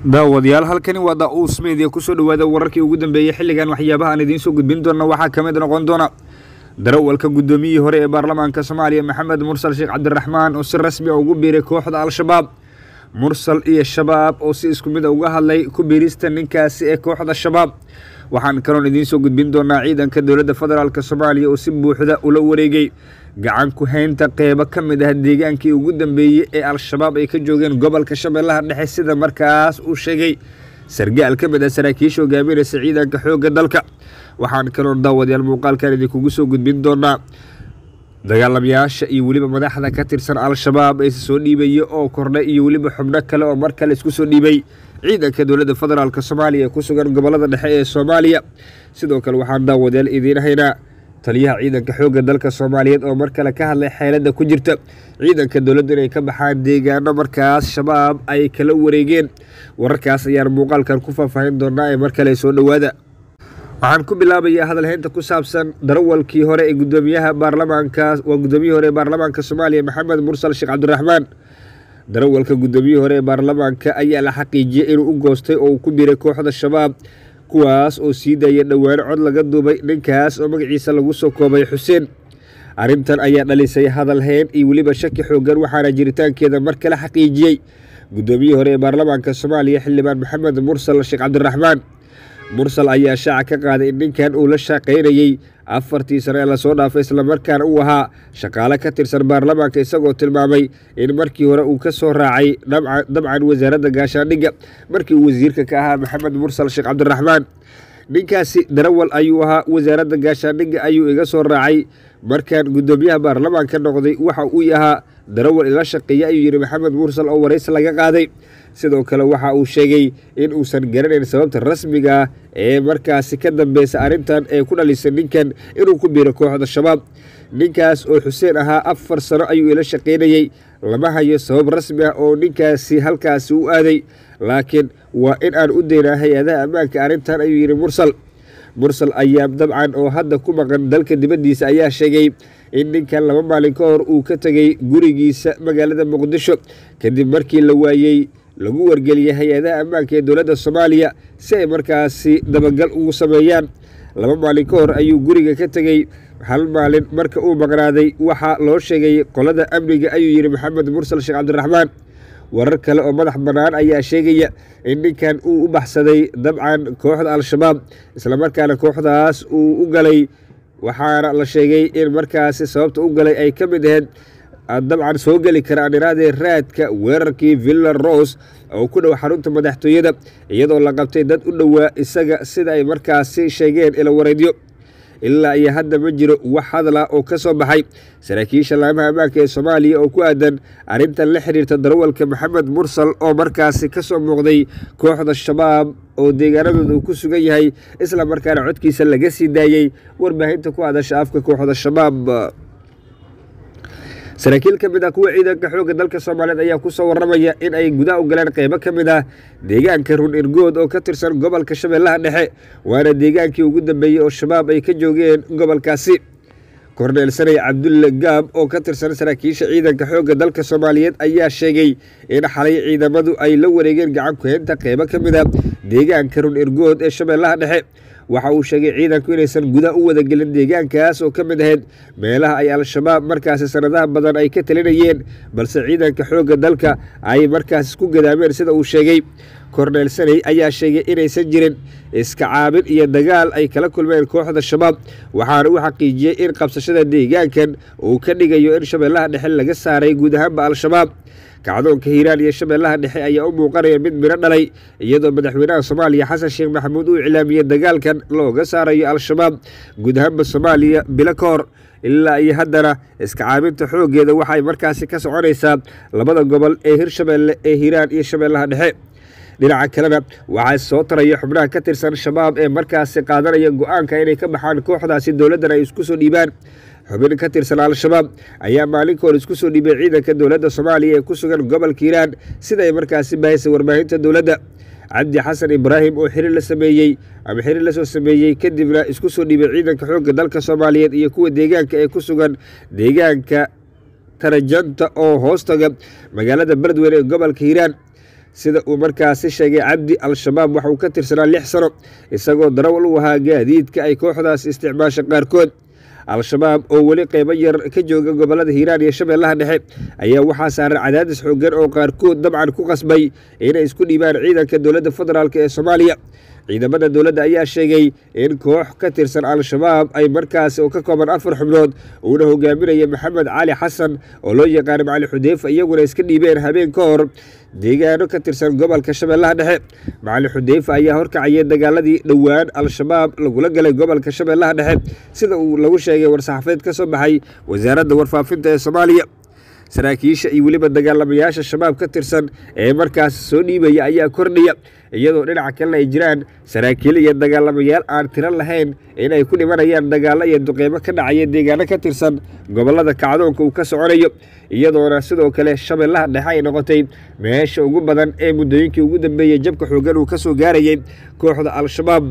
daawadayaal halkani waa da-uus media kusoo dhawaada wararkii ugu dambeeyey xilligan waxyaabaha aan idiin soo gudbin doona waxaa ka mid noqon doona darawalka guddoomiyihii hore ee baarlamaanka soomaaliya maxamed mursal sheekh cabdiraxmaan oo si rasmi a ugu biiray kooxda al-shabaab mursal iyo shabaab oo si isku mid a uga hadlay ku biirista ninkaasi ee kooxda shabaab waxaan kaloon idiin soo gudbin doonaa ciidanka dowladda federaalk soomaaliya oo si buuxda ula wareegay gacan ku haynta qeybo ka mid ah deegaankii ugu dambeeyey ee al-shabaab ay ka joogeen gobolka shabeellaha dhexe sida markaas uu sheegay sargaal ka mid ah saraakiisha hogaaminaysa ciidanka xoogga dalka waxaan kaloon daawadayaal muuqaalkan idinkugu soo gudbin doonaa dagaalamayaasha iyo weliba madaxda ka tirsan al-shabaab ee soo dhiibaya oo kordhay iyo weliba xubno kale oo mar kale isku soo dhiibay ciidanka dowladda federaalk soomaaliya ee ku sugan gobolada dhexe ee soomaaliya sidoo kale waxaan daawadayaal idiin haynaa taliyaha ciidanka xoogga dalka soomaaliyeed oo mar kale ka hadlay xeeladda ku jirta ciidanka dowladda inay ka baxaan deegaano markaas shabaab ay kala wareegeen wararkaas ayaan muuqaalkan ku faahfaahin doonaa ee mar kale soo dhowaada waxaan ku bilaabayaa hadalhaynta ku saabsan darawalkii hore ee gudoomiyaha baarlamaanka waa guddoomiyihii hore ee baarlamaanka soomaaliya maxamed mursal sheekh cabdiraxmaan darawalka guddoomiyihii hore ee baarlamaanka ayaa la xaqiijiyey inuu u goostay oo uu ku biiray kooxda shabaab kuwaas oo sii daaya dhowaano cod laga duubay ninkaas oo magaciisa lagu soo koobay xuseen arrintan ayaa dhalisay hadalhayn iyo weliba shaki xoogan waxaana jiritaankeeda mar kale xaqiijiyey guddoomiyihii hore ee baarlamaanka soomaaliya xildhibaan maxamed mursal sheekh cabdiraxmaan mursal ayaa shaaca ka qaaday in ninkan uu la shaqaynayey afartii sano ee lasoo dhaafay islamarkaana uu ahaa shaqaale ka tirsan baarlamaanka isagoo tilmaamay in markii hore uu ka soo raacay dabcan wasaaradda gaashaandhigga markii uu wasiirka ka ahaa maxamed mursal sheekh cabdiraxmaan ninkaasi darawal ayuu ahaa wasaaradda gaashaandhigga ayuu iga soo raacay markaan guddoomiyaha baarlamaanka noqday waxa uu ahaa darawal ila shaqeeya ayuu yidhi maxamed mursal oo waraysi laga qaaday sidoo kale waxa uu sheegay in uusan garanayn sababta rasmiga ah ee markaasi ka dambeysa arrintan ee ku dhalisay ninkan inuu ku biiro kooxda shabaab ninkaas oo xuseen ahaa afar sano ayuu ila shaqaynayey lama hayo sabab rasmi ah oo ninkaasi halkaasi u aaday laakiin waa in aan u daynaa hay-adaha ammaanka arrintan ayuu yidhi mursal mursal ayaa dabcan oo hadda ku maqan dalka dibaddiisa ayaa sheegay in ninkan laba maalin ka hor uu ka tegay gurigiisa magaalada muqdisho kadib markii la waayey lagu wargeliyay hay-adaha ammaanka ee dowladda soomaaliya si ay markaasi dabagal ugu sameeyaan laba maalin ka hor ayuu guriga ka tegey hal maalin marka uu maqnaaday waxaa loo sheegay qolada amniga ayuu yidhi maxamed mursal sheekh cabdiraxmaan warar kale oo madax bannaan ayaa sheegaya in ninkan uu u baxsaday dabcan kooxda al-shabaab islamarkaana kooxdaas uu u galay waxaana la sheegay in markaasi sababta u galay ay ka mid ahayd dabcan soo geli kara aan iraadee raadka weerarkii villa rose oo ku dhow xarunta madaxtooyada iyadoo la qabtay dad u dhowaa isaga sida ay markaasi sheegeen ila wareedyo ilaa iyo hadda ma jiro wax hadla oo ka soo baxay saraakiisha laamaha ammaanka ee soomaaliya oo ku aadan arrintan la xiriirta darawalka maxamed mursal oo markaasi ka soo muuqday kooxda shabaab oo deegaanadooda uu ku sugan yahay isla markaana codkiisa laga sii daayey warbaahinta ku hadasha afka kooxda shabaab saraakiil ka mid ah kuwa ciidanka xoogga dalka soomaaliyeed ayaa ku soo warramaya in ay gudaha u galeen qeybo ka mid ah deegaanka run irgood oo ka tirsan gobolka shabeellaha dhexe waana deegaankii ugu dambeeyey oo shabaab ay ka joogeen gobolkaasi korneel sanay cabdulle gaab oo ka tirsan saraakiisha ciidanka xoogga dalka soomaaliyeed ayaa sheegay in xalay ciidamadu ay la wareegeen gacan kuheynta qeybo ka mid ah deegaanka run irgood ee shabeellaha dhexe waxa uu sheegay ciidanku inaysan gudaha u wadagelin deegaankaas oo ka mid ahayd meelaha ay al-shabaab markaasi sanadaha badan ay ka talinayeen balse ciidanka xoogga dalka ay markaas isku gadaameen sida uu sheegay korneel saney ayaa sheegay inaysan jirin iska caabin iyo dagaal ay kala kulmeen kooxda shabaab waxaana uu xaqiijiyey in qabsashada deegaankan uu ka dhigayo in shabeellaha dhexe laga saaray guud ahaanba al-shabaab kacdoonka hiiraan iyo shabeellaha dhexe ayaa u muuqanaya mid midho dhalay iyadoo madaxweynaha soomaaliya xasan sheekh maxamuud uu iclaamiyey dagaalkan looga saarayo al-shabaab guud ahaanba soomaaliya bilo ka hor ilaa iyo haddana iska caabinta xooggeeda waxay markaasi ka soconaysaa labada gobol ee hirshabeelle ee hiiraan iyo shabeellaha dhexe dhinaca kalena waxaa soo taraya xubnaha ka tirsan shabaab ee markaasi qaadanaya go-aanka inay ka baxaan kooxdaasi dowladdan ay isku soo dhiibaan xubin ka tirsan al-shabaab ayaa maalinka hor isku soo dhiibay ciidanka dowladda soomaaliya ee ku sugan gobolka hiiraan sida ay markaasi bahaysay warbaahinta dowladda cabdi xasan ibraahim oo xiriir la sameeyey ama xiriir la soo sameeyey kadibna isku soo dhiibay ciidanka xoogga dalka soomaaliyeed iyo kuwa deegaanka ee ku sugan deegaanka tarajanta oo hoostaga magaalada beledweyne ee gobolka hiiraan sida uu markaasi sheegay cabdi al-shabaab waxauu ka tirsanaa lix sano isagoo darawal u ahaa gaadiidka ay kooxdaas isticmaasha qaarkood al-shabaab oo weli qeybo yar ka jooga gobolada hiiraan iyo shabeellaha dhexe ayaa waxaa saaran cadaadis xoogan oo qaarkood dabcan ku qasbay inay isku dhiibaan ciidanka dowladda federaalk ee soomaaliya ciidamada dowladda ayaa sheegay in koox ka tirsan al-shabaab ay markaasi oo ka kooban afar xubnood uuna hogaaminaya maxamed cali xasan oo loo yaqaano macali xudeyfa iyaguna iska dhiibeen habeen ka hor deegaano ka tirsan gobolka shabeellaha dhexe macali xudeyfa ayaa horkacayay dagaaladii dhowaan al-shabaab lagula galay gobolka shabeellaha dhexe sida uu lagu sheegay war-saxaafeed ka soo baxay wasaaradda warfaafinta ee soomaaliya saraakiisha iyo weliba dagaalamayaasha shabaab ka tirsan ee markaas soo dhiibaya ayaa kordhiya iyadoo dhinaca kalena ay jiraan saraakiil iyo dagaalamayaal aan tiro lahayn inay ku dhimanayaan dagaallo iyo duqeymo ka dhacaya deegaano ka tirsan gobollada kacdoonka uu ka soconayo iyadoona sidoo kale shabeellaha dhexe ay noqotay meesha ugu badan ee muddooyinkii ugu dambeeyey jabka xoogan uu ka soo gaarayay kooxda al-shabaab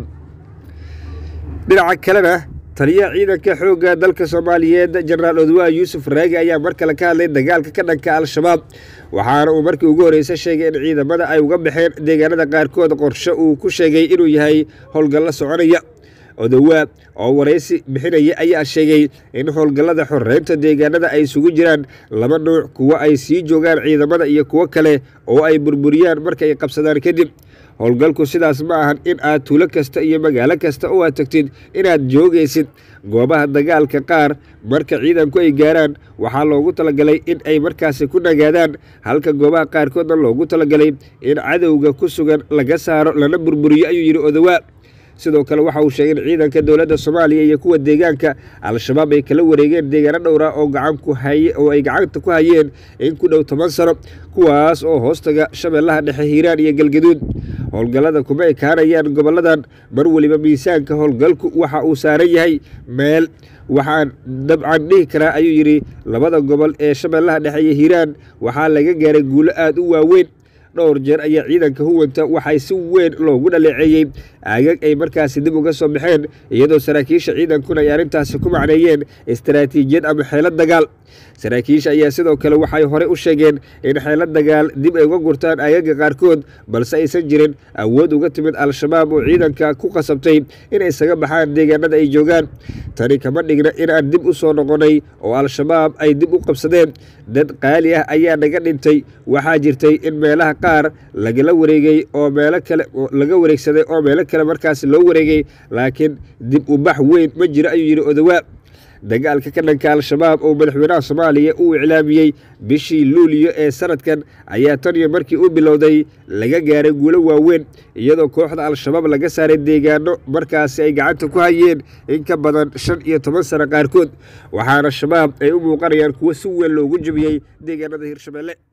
dhinaca kalena taliyaha ciidanka xoogga dalka soomaaliyeed jenaraal odwaa yuusuf raagi ayaa mar kale ka hadlay dagaalka ka dhanka al-shabaab waxaana uu markii ugu horreysay sheegay in ciidamada ay uga baxeen deegaanada qaarkood qorshe uu ku sheegay inuu yahay howlgallo soconaya odowaa oo waraysi bixinaya ayaa sheegay in howlgallada xoreynta deegaanada ay isugu jiraan laba nuuc kuwo ay sii joogaan ciidamada iyo kuwo kale oo ay burburiyaan markay qabsadaan kadib howlgalku sidaas ma ahan in aad tuulo kasta iyo magaalo kasta oo aad tagtid inaad joogaysid goobaha dagaalka qaar marka ciidanku ay gaaraan waxaa loogu talagalay in ay markaasi ku nagaadaan halka goobaha qaarkoodna loogu talagalay in cadowga ku sugan laga saaro lana burburiyo ayuu yidhi odowaa sidoo kale waxa uu sheegay in ciidanka dowladda soomaaliya iyo kuwa deegaanka al-shabaab ay kala wareegeen deegaano dhowra oo gacanku haye oo ay gacanta ku hayeen in ku dhow toban sano kuwaas oo hoostaga shabeellaha dhexe hiiraan iyo galgaduud howlgallada kuma ekaanayaan gobolladan mar weliba miisaanka howlgalku waxa uu saaran yahay meel waxaan dabcan dhihi karaa ayuu yidhi labada gobol ee shabeellaha dhexe iyo hiiraan waxaa laga gaaray guulo aada u waaweyn dhowr jeer ayaa ciidanka huwanta waxay si weyn loogu dhaleeceeyey aagag ay markaasi dib uga soo baxeen iyadoo saraakiisha ciidankuna ay arrintaasi ku macneeyeen istaraatiijiyad ama xeelad dagaal saraakiisha ayaa sidoo kale waxay horey u sheegeen in xeelad dagaal dib ay uga gurtaan aagaga qaarkood balse aysan jirin awood uga timid al-shabaab oo ciidanka ku qasabtay in isaga baxaan deegaanada ay joogaan tani kama dhigna inaan dib u soo noqonay oo al-shabaab ay dib u qabsadeen dad qaali ah ayaa naga dhintay waxaa jirtay in meelaha qaar lagala wareegay oo meelo kale laga wareegsaday oo meelo kale markaas loo wareegay laakiin dib u bax weyn ma jiro ayuu yidhi odowaa dagaalka ka dhanka al-shabaab oo madaxweynaha soomaaliya uu iclaamiyey bishii luuliyo ee sanadkan ayaa tan iyo markii u bilowday laga gaaray guulo waaweyn iyadoo kooxda al-shabaab laga saaray deegaano markaasi ay gacanta ku hayeen in ka badan shan iyo toban sano qaarkood waxaana shabaab ay u muuqanayaan kuwo si weyn loogu jebiyey deegaanada hirshabelle